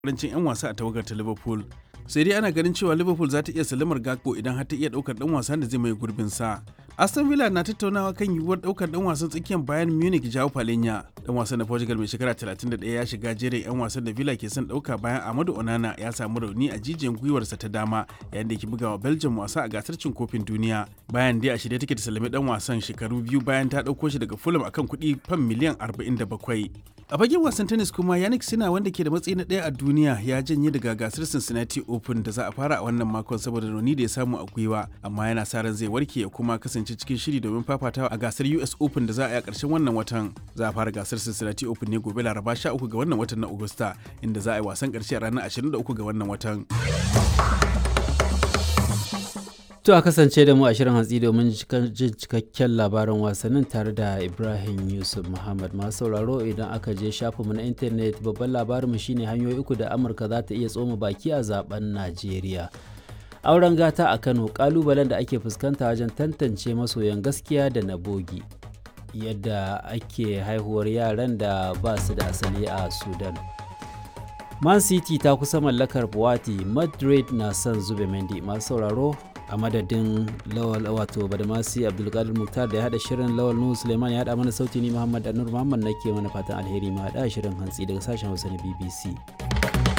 karancin 'yan wasa a tawagar ta Liverpool. Sai dai ana ganin cewa Liverpool za ta iya salamar Gakpo idan har ta iya ɗaukar ɗan wasan da zai mai gurbin sa. Aston Villa na tattaunawa kan yiwuwar ɗaukar ɗan wasan tsakiyar Bayern Munich Joao Palhinha. Ɗan wasan na Portugal mai shekara 31 ya shiga jerin 'yan wasan da Villa ke son ɗauka bayan Amadu Onana ya samu rauni a jijiyan gwiwarsa ta dama yayin da ke bugawa Belgium wasa a gasar cin kofin duniya. Bayan dai a shirye take ta salami ɗan wasan shekaru biyu bayan ta ɗauko shi daga Fulham akan kuɗi fam miliyan 47. A fagen wasan tennis kuma Yannick Sina wanda ke da matsayi na ɗaya a duniya ya janye daga gasar Cincinnati Open da za a fara a wannan makon saboda rauni da ya samu a gwiwa amma yana sa ran zai warke ya kuma kasance cikin shiri domin fafatawa a gasar US Open da za a yi a ƙarshen wannan watan. Za a fara gasar Cincinnati Open ne gobe Laraba 13 ga wannan watan na Agusta inda za a yi wasan ƙarshe a ranar 23 ga wannan watan. To a kasance da mu a shirin hantsi domin jin cikakken labarin wasannin tare da Ibrahim Yusuf Muhammad masu sauraro idan aka je shafinmu na intanet babban labarinmu shine hanyoyi uku da Amurka za ta iya tsoma baki a zaben Najeriya. Auren gata a Kano kalubalen da ake fuskanta wajen tantance masoyan gaskiya da na bogi. Yadda ake haihuwar yaran da ba su da asali a Sudan. Man City ta kusa mallakar Buwati, Madrid na son zube Mendy masu sauraro a madadin lawal wato badamasi abdulkadir muktar da ya hada shirin lawal nuhu suleiman ya hada mana sauti ni muhammad anur muhammad nake mana fatan alheri ma hada shirin hantsi daga sashen hausa na bbc